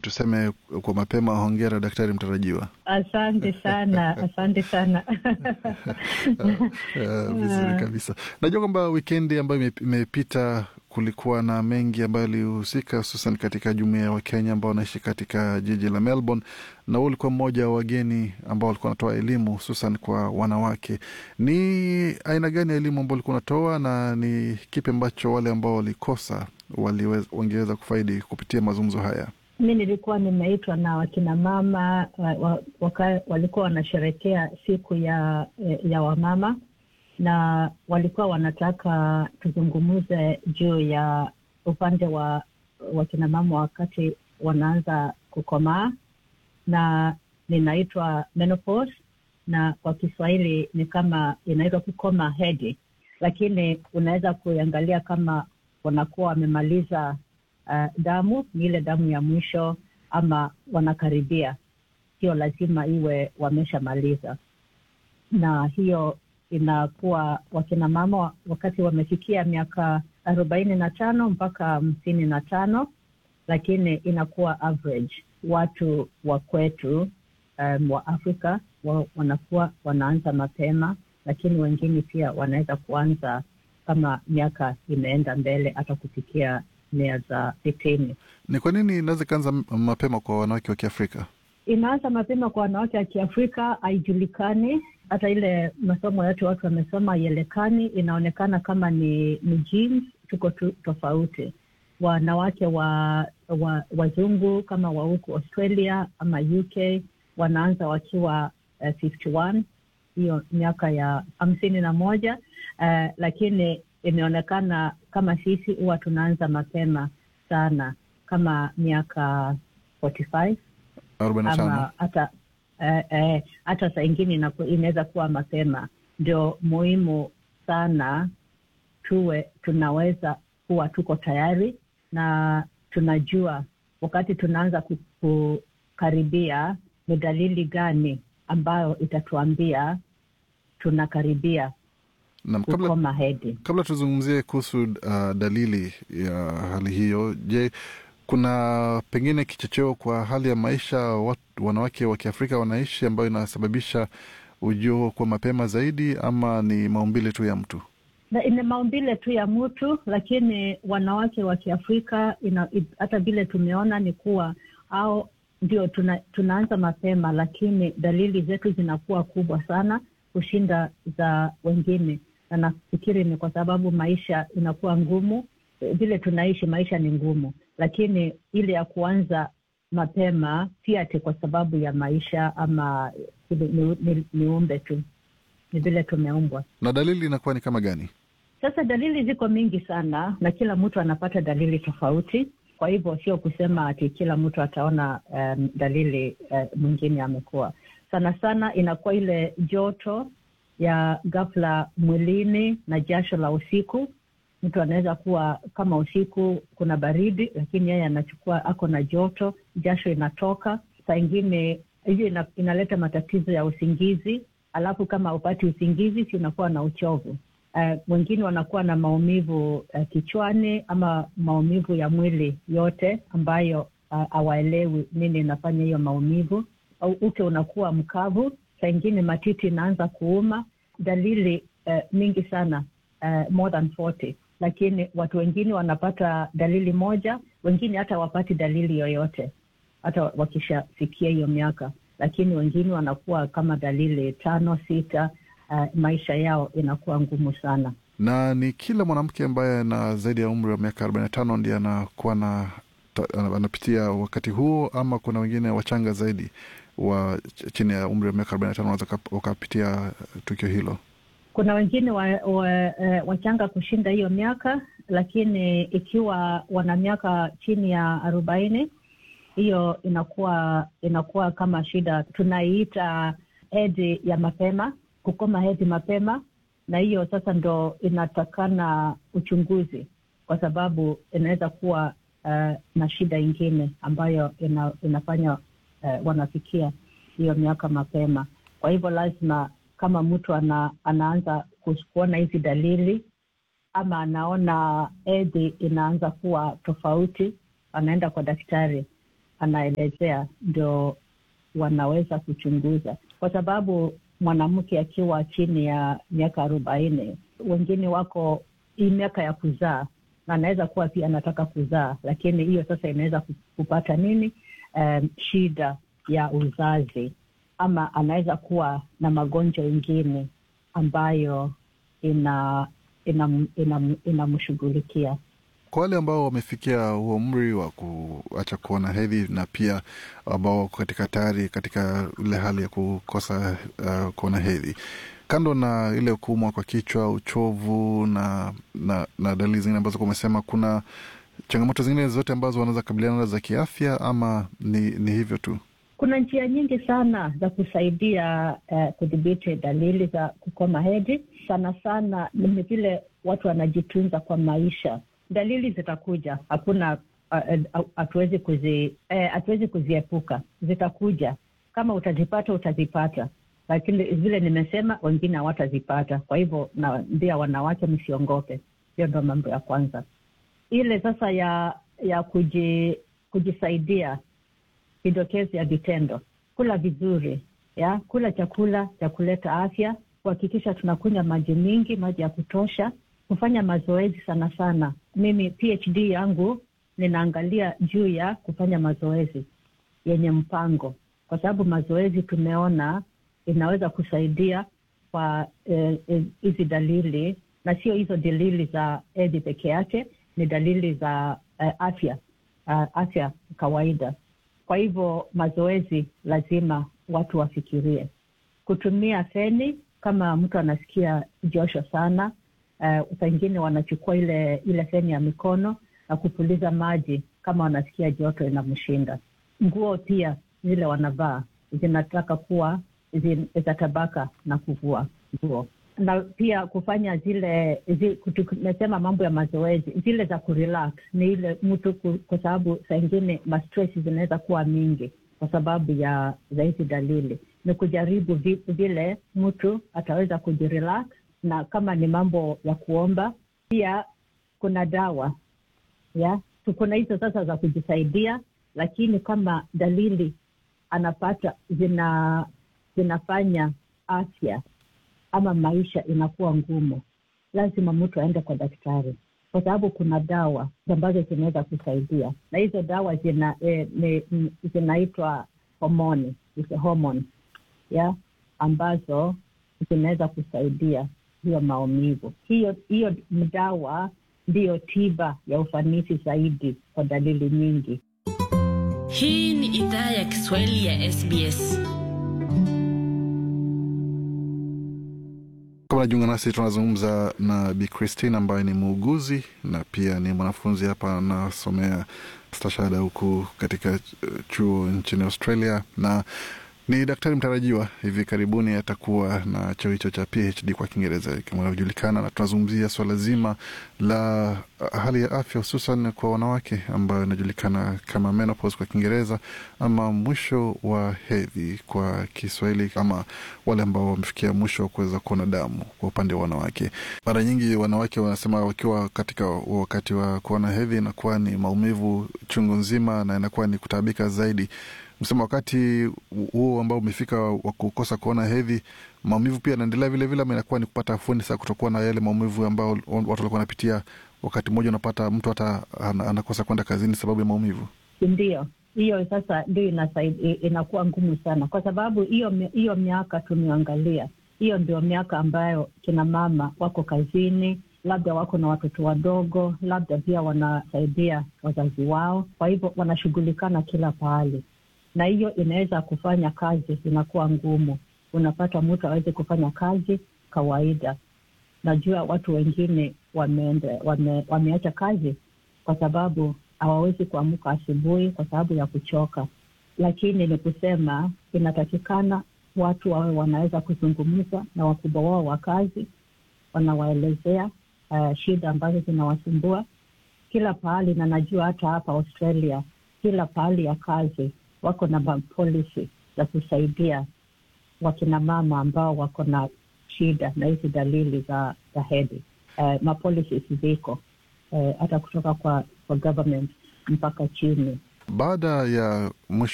tuseme kwa mapema, hongera daktari mtarajiwa. Asante sana, asante sana. Uh, vizuri kabisa. Najua kwamba wikendi ambayo imepita kulikuwa na mengi ambayo yalihusika hususan katika jumuia ya Wakenya ambao wanaishi katika jiji la Melbourne, na huu ulikuwa mmoja wa wageni ambao walikuwa wanatoa elimu hususan kwa wanawake. Ni aina gani ya elimu ambao walikuwa wanatoa na ni kipi ambacho wale ambao walikosa wangeweza kufaidi kupitia mazungumzo haya? Mi nilikuwa nimeitwa na wakina mama wa, waka, walikuwa wanasherekea siku ya ya wamama na walikuwa wanataka tuzungumuze juu ya upande wa wakinamama wakati wanaanza kukomaa, na ninaitwa menopause, na kwa Kiswahili ni kama inaitwa kukoma hedhi, lakini unaweza kuiangalia kama wanakuwa wamemaliza uh, damu, ni ile damu ya mwisho, ama wanakaribia. Sio lazima iwe wameshamaliza, na hiyo inakuwa wakina mama wakati wamefikia miaka arobaini na tano mpaka hamsini na tano lakini inakuwa average. Watu wa kwetu um, wa Afrika wa, wanakuwa wanaanza mapema, lakini wengine pia wanaweza kuanza kama miaka imeenda mbele hata kufikia mia za sitini. Ni kwa nini inaweza ikaanza mapema kwa wanawake wa Kiafrika? Inaanza mapema kwa wanawake wa Kiafrika haijulikani hata ile masomo yote watu wamesoma ielekani, inaonekana kama ni, ni genes tuko tu, tofauti. Wanawake wa, wa wazungu kama wa huku Australia ama UK wanaanza wakiwa uh, 51 hiyo miaka ya hamsini na moja uh, lakini imeonekana kama sisi huwa tunaanza mapema sana kama miaka 45 ama hata hata eh, eh, saa ingine inaweza kuwa mapema. Ndio muhimu sana tuwe tunaweza kuwa tuko tayari na tunajua wakati tunaanza kukaribia ni dalili gani ambayo itatuambia tunakaribia Naam, kukoma hedhi. Kabla tuzungumzie kuhusu uh, dalili ya hali hiyo, je, kuna pengine kichocheo kwa hali ya maisha wat, wanawake wa Kiafrika wanaishi ambayo inasababisha ujio kwa mapema zaidi, ama ni maumbile tu ya mtu? Na ni maumbile tu ya mtu, lakini wanawake wa Kiafrika hata vile tumeona ni kuwa au ndio tuna, tunaanza mapema, lakini dalili zetu zinakuwa kubwa sana kushinda za wengine, na nafikiri ni kwa sababu maisha inakuwa ngumu, vile tunaishi maisha ni ngumu lakini ile ya kuanza mapema si ati kwa sababu ya maisha ama ni, ni, ni umbe tu, ni vile tumeumbwa. Na dalili inakuwa ni kama gani? Sasa dalili ziko mingi sana, na kila mtu anapata dalili tofauti. Kwa hivyo sio kusema ati kila mtu ataona um, dalili uh, mwingine amekuwa. Sana sana inakuwa ile joto ya ghafla mwilini na jasho la usiku mtu anaweza kuwa kama usiku kuna baridi, lakini yeye anachukua ako na joto, jasho inatoka. Saa ingine hiyo ina, inaleta matatizo ya usingizi, alafu kama upati usingizi, si unakuwa na uchovu. Uh, wengine wanakuwa na maumivu uh, kichwani ama maumivu ya mwili yote ambayo hawaelewi uh, nini inafanya hiyo maumivu. Au uke unakuwa mkavu, saa ingine matiti inaanza kuuma. Dalili uh, mingi sana uh, more than 40 lakini watu wengine wanapata dalili moja, wengine hata wapati dalili yoyote hata wakishafikia hiyo miaka, lakini wengine wanakuwa kama dalili tano sita. Uh, maisha yao inakuwa ngumu sana. Na ni kila mwanamke ambaye ana zaidi ya umri wa miaka arobaini na tano ndiye anakuwa na anapitia wakati huo, ama kuna wengine wachanga zaidi wa chini ya umri wa miaka arobaini na tano wanaweza wakapitia tukio hilo? Kuna wengine wa, wa, wachanga kushinda hiyo miaka, lakini ikiwa wana miaka chini ya arobaini, hiyo inakuwa inakuwa kama shida, tunaiita hedhi ya mapema, kukoma hedhi mapema, na hiyo sasa ndo inatakana uchunguzi, kwa sababu inaweza kuwa uh, na shida ingine ambayo ina, inafanya uh, wanafikia hiyo miaka mapema. Kwa hivyo lazima kama mtu ana, anaanza kuona hizi dalili ama anaona hedhi inaanza kuwa tofauti, anaenda kwa daktari anaelezea ndio wanaweza kuchunguza, kwa sababu mwanamke akiwa chini ya miaka arobaini, wengine wako hii miaka ya kuzaa, na anaweza kuwa pia anataka kuzaa, lakini hiyo sasa inaweza kupata nini, um, shida ya uzazi, ama anaweza kuwa na magonjwa mengine ambayo ina inamshughulikia ina, ina kwa wale ambao wamefikia huo umri wa kuacha kuona hedhi na pia ambao wako katika tayari katika ile hali ya kukosa uh, kuona hedhi, kando na ile kuumwa kwa kichwa, uchovu na na, na dalili zingine ambazo umesema, kuna changamoto zingine zote ambazo wanaweza kabiliana za kiafya ama ni, ni hivyo tu? Kuna njia nyingi sana za kusaidia uh, kudhibiti dalili za kukoma hedhi. Sana sana ni vile watu wanajitunza kwa maisha. Dalili zitakuja, hakuna hatuwezi uh, uh, kuzi hatuwezi uh, kuziepuka, zitakuja. Kama utazipata utazipata, lakini vile nimesema, wengine hawatazipata. Kwa hivyo naambia wanawake msiongope. Hiyo ndo mambo ya kwanza. Ile sasa ya ya kuji, kujisaidia vidokezi ya vitendo: kula vizuri, ya kula chakula cha kuleta afya, kuhakikisha tunakunywa maji mingi, maji ya kutosha, kufanya mazoezi sana sana. Mimi PhD yangu ninaangalia juu ya kufanya mazoezi yenye mpango, kwa sababu mazoezi tumeona inaweza kusaidia kwa hizi eh, dalili, na sio hizo dalili za hedhi peke yake, ni dalili za eh, afya uh, afya kawaida. Kwa hivyo mazoezi lazima watu wafikirie. Kutumia feni kama mtu anasikia josho sana, uh, pengine wanachukua ile ile feni ya mikono na kupuliza maji kama wanasikia joto inamshinda. Nguo pia zile wanavaa zinataka kuwa za tabaka na kuvua nguo na pia kufanya zile zi, tumesema mambo ya mazoezi zile za kurelax ni ile mtu kwa sababu saa ingine mastress zinaweza kuwa mingi kwa sababu ya za hizi dalili, ni kujaribu vile mtu ataweza kujirelax, na kama ni mambo ya kuomba, pia kuna dawa ya kuna hizo sasa za kujisaidia, lakini kama dalili anapata zina zinafanya afya ama maisha inakuwa ngumu, lazima mtu aende kwa daktari, kwa sababu kuna dawa ambazo zinaweza kusaidia, na hizo dawa zina eh, zinaitwa homoni homoni ya ambazo zinaweza kusaidia hiyo maumivu. Hiyo hiyo dawa ndiyo tiba ya ufanisi zaidi kwa dalili nyingi. Hii ni idhaa ya Kiswahili ya SBS. Kama najiunga nasi, tunazungumza na Bi Christine ambaye ni muuguzi na pia ni mwanafunzi hapa anasomea stashahada huku katika chuo nchini Australia na ni daktari mtarajiwa. Hivi karibuni atakuwa na cheo hicho cha PhD kwa Kiingereza kama inavyojulikana, na tunazungumzia swala zima la hali ya afya hususan kwa wanawake ambayo inajulikana kama menopause kwa Kiingereza ama mwisho wa hedhi kwa Kiswahili, ama wale ambao wamefikia mwisho wa kuweza kuona damu kwa upande wa wanawake. Mara nyingi wanawake wanasema wakiwa katika wakati wa kuona hedhi inakuwa ni maumivu chungu nzima na inakuwa ni kutaabika zaidi msema wakati huo ambao umefika wa kukosa kuona hedhi, maumivu pia yanaendelea vilevile, ama inakuwa ni kupata afueni saa kutokuwa na yale maumivu ambao watu walikuwa wanapitia. Wakati mmoja unapata mtu hata anakosa kwenda kazini sababu ya maumivu. Ndio hiyo sasa ndio inakuwa ngumu sana, kwa sababu hiyo hiyo miaka tumeangalia, hiyo ndio miaka ambayo kina mama wako kazini labda wako na watoto wadogo, labda pia wanasaidia wazazi wao, kwa hivyo wanashughulikana kila pahali na hiyo inaweza kufanya kazi inakuwa ngumu. Unapata mtu aweze kufanya kazi kawaida. Najua watu wengine wameende, wame, wameacha kazi kwa sababu hawawezi kuamka asubuhi kwa sababu ya kuchoka, lakini ni kusema inatakikana watu wawe wanaweza kuzungumza na wakubwa wao wa kazi, wanawaelezea uh, shida ambazo zinawasumbua kila pahali, na najua hata hapa Australia kila pahali ya kazi wako na mapolisi za kusaidia wakinamama ambao wako na shida na hizi dalili za, za hedhi. Uh, mapolisi ziko hata uh, kutoka kwa, kwa government mpaka chini Baada ya mwisho